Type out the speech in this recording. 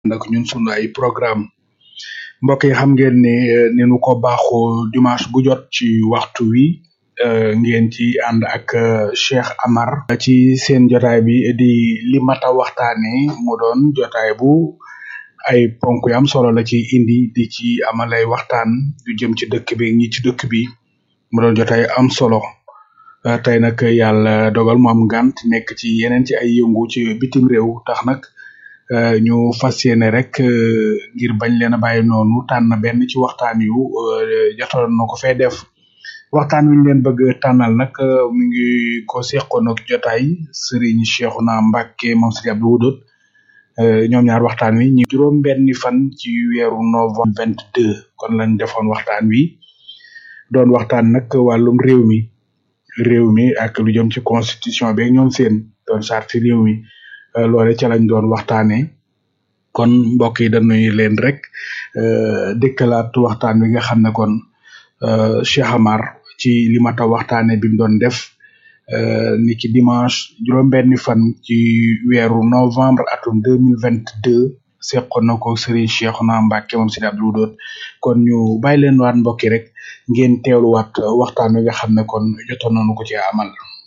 ndak ñun sunu ay programme mbokk yi xam ngeen ne ni nu ko baaxoo dimanche bu jot ci waxtu wi ngeen ci ànd ak Cheikh Amar ci seen jotaay bi di li mata waxtaane mu doon jotaay bu ay ponk yu am solo la ci indi di ci amal ay waxtaan yu jëm ci dëkk bi ñi ci dëkk bi mu doon jotaay am solo tey nag yàlla dogal mu am ngant nekk ci yeneen ci ay yëngu ci bitim réew tax nag ñu fas yéene rek ngir bañ leen a bàyyi noonu tànn benn ci waxtaan yu jotoon na ko fee def waxtaan wi ñu leen bëgg tànnal nag mi ngi ko seqoon ak jotaay Serigne Cheikhouna Mbacké moom Serigne Abdou Wadoud ñoom ñaar waxtaan wi ñu juróom benni fan ci weeru novembre vingt deux kon lañ defoon waxtaan wi doon waxtaan nag wàllum réew mi réew mi ak lu jëm ci constitution bi ñoom seen doon sarti réew mi loole ca lañ doon waxtaane kon mbokk yi dañuy leen rek dëkkalaat waxtaan wi nga xam ne kon Cheikh Amar ci li mata waxtaane bi mu doon def ni ki dimanche juróom-benni fan ci weeru novembre atum deux mille vingt deux seqoon na ko Serigne Cheikhouna Mbacké moom Serigne Abdou Wadoud kon ñu bàyyi leen waat mbokk yi rek ngeen teewluwaat waxtaan wi nga xam ne kon jotoon nañu ko ci amal.